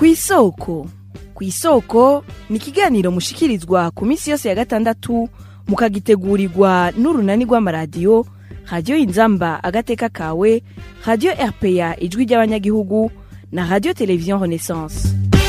kw'isoko kw'isoko ni ikiganiro mushikirizwa ku minsi yose ya gatandatu mukagitegurirwa n'urunani rw'amaradiyo radiyo inzamba agateka kawe radiyo rpa ijwi ry'abanyagihugu na radiyo televiziyo renaissance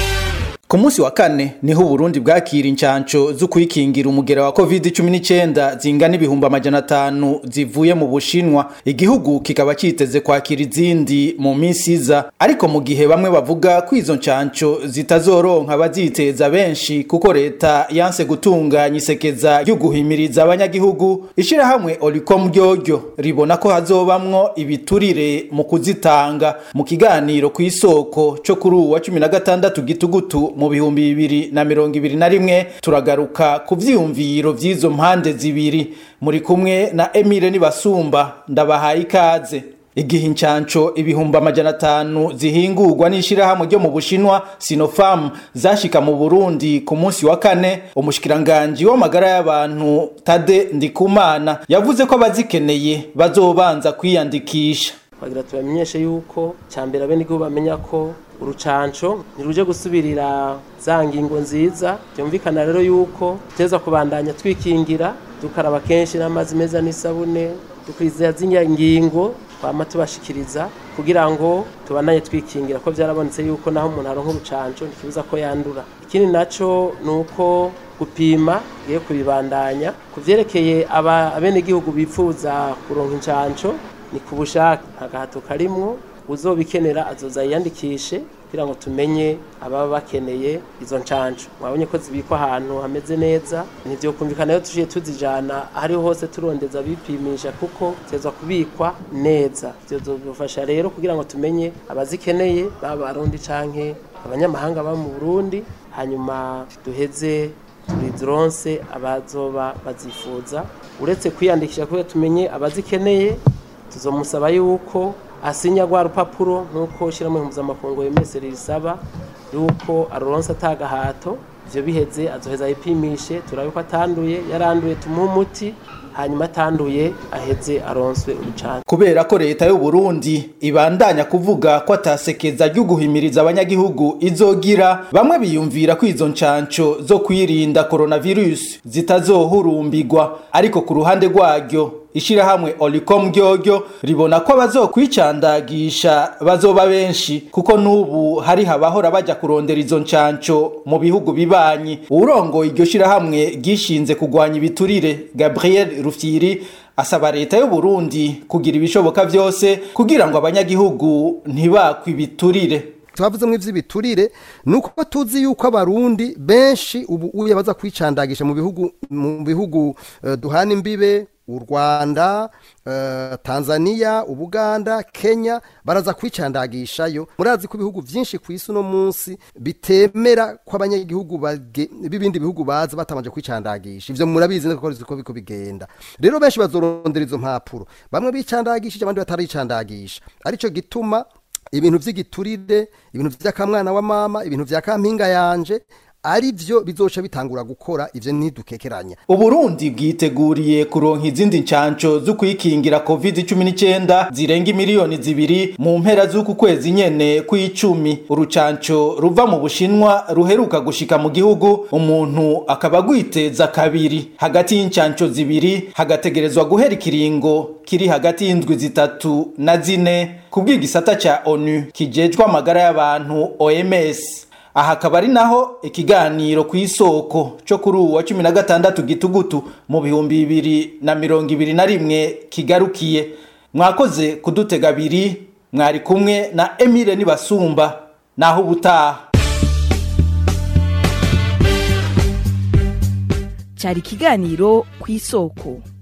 ku munsi wa kane niho uburundi bwakira incanco zo kwikingira umugera wa covid 19 zingana ibihumbi amajana atanu zivuye mu bushinwa igihugu kikaba kiteze kwakira izindi mu minsi iza ariko mu gihe bamwe bavuga ko izo ncanco zitazoronka abaziteza benshi kuko leta yanse gutunganya isekeza ryo guhimiriza abanyagihugu ishirahamwe olicom ryoryo ribona ko hazobamwo ibiturire mu kuzitanga mu kiganiro ku isoko co kuri uwa 16 gitugutu mu bihumbi bibiri na mirongo ibiri na rimwe turagaruka ku vyiyumviro vy'izo mpande zibiri muri kumwe na Emile Nibasumba ndabahaye ikaze igihe incanco ibihumbi amajana atanu zihingurwa n'ishirahamwe ryo mu bushinwa Sinopharm zashika mu Burundi ku munsi wa kane umushikiranganji w'amagara y'abantu Tade Ndikumana yavuze ko abazikeneye bazobanza kwiyandikisha bagira tubamenyeshe yuko cyambere abene igihugu bamenya ko urucanco ntiruje gusubirira za ngingo nziza byumvikana rero yuko tuteza kubandanya twikingira dukaraba kenshi n'amazi meza n'isabune dukuriza z'inya ngingo twama tubashikiriza kugira ngo tubandanye twikingira ko byarabonetse yuko naho umuntu aronka urucanco ntikibuza ko yandura ikindi naco ni uko gupima giye kubibandanya ku vyerekeye abenegihugu bipfuza kuronka incanco ni ku bushake nta gahato karimwo uzobikenera azoza yiyandikishe kugira ngo tumenye ababa bakeneye izo ncanco mwabonye ko zibikwa ahantu hameze neza ntivyokumvikana iyo tuciye tuzijana ahariho hose turondeza bipimisha kuko zitezwa kubikwa neza vyozofasha rero kugira ngo tumenye abazikeneye baba barundi canke abanyamahanga baba mu burundi hanyuma duheze tuzironse abazoba bazifuza uretse kwiyandikisha kugira tumenye abazikeneye tuzomusaba yuko asinya rwa rupapuro nk'uko ushyiramo impuzamakungu yemese risaba yuko aruronse atagahato ivyo biheze azoheza yipimishe turabe ko atanduye yaranduye tumuhe umuti hanyuma atanduye aheze aronswe urucanco kubera ko leta y'u Burundi ibandanya kuvuga ko atasekeza ryo guhimiriza abanyagihugu izogira bamwe biyumvira ko izo ncanco zo kwirinda coronavirus zitazohurumbirwa ariko ku ruhande rwaryo ishirahamwe Olicom ryoryo ribona ko abazokwicandagisha bazoba benshi kuko nubu hari habahora baja kurondera izo ncanco mu bihugu bibanyi urongoye iryo shirahamwe gishinze kugwanya ibiturire Gabriel Rufyiri asaba leta y'u Burundi kugira ibishoboka vyose kugira ngo abanyagihugu ntibakwe ibiturire twavuze mu ivy'ibiturire nuko tuzi yuko abarundi benshi ubu uye baza kwicandagisha mu bihugu mu bihugu uh, duhana imbibe u Rwanda uh, Tanzania Ubuganda Kenya baraza kwicandagishayo murazi ko ibihugu vyinshi ku isi no munsi bitemera ko abanyagihugu b'ibindi bihugu baza batamanje kwicandagisha ivyo murabizi nako ko biko bigenda rero benshi bazorondera izo mpapuro bamwe bicandagishije abandi bataricandagisha arico gituma ibintu vy'igiturire ibintu vy'akamwana wa mama ibintu vya kampinga yanje ari byo bizoca bitangura gukora ivyo ntidukekeranya uburundi bwiteguriye kuronka izindi ncanco zo kwikingira covid-19 zirenga miliyoni zibiri mu mpera z'uku kwezi nyene kw'icumi urucanco ruva mu bushinwa ruheruka gushika mu gihugu umuntu akaba agwiteza kabiri hagati y'incanco zibiri hagategerezwa guhera ikiringo kiri hagati y'indwi zitatu na zine kubw'igisata ca onu kijejwe amagara y'abantu oms aha akaba ari naho ikiganiro ku isoko cyo kuri ubu wa cumi na gatandatu gitugutu mu bihumbi bibiri na mirongo ibiri na rimwe kigarukiye mwakoze kudutega abiri mwari kumwe na emile nibasumba naho ubutaha cyari ikiganiro ku isoko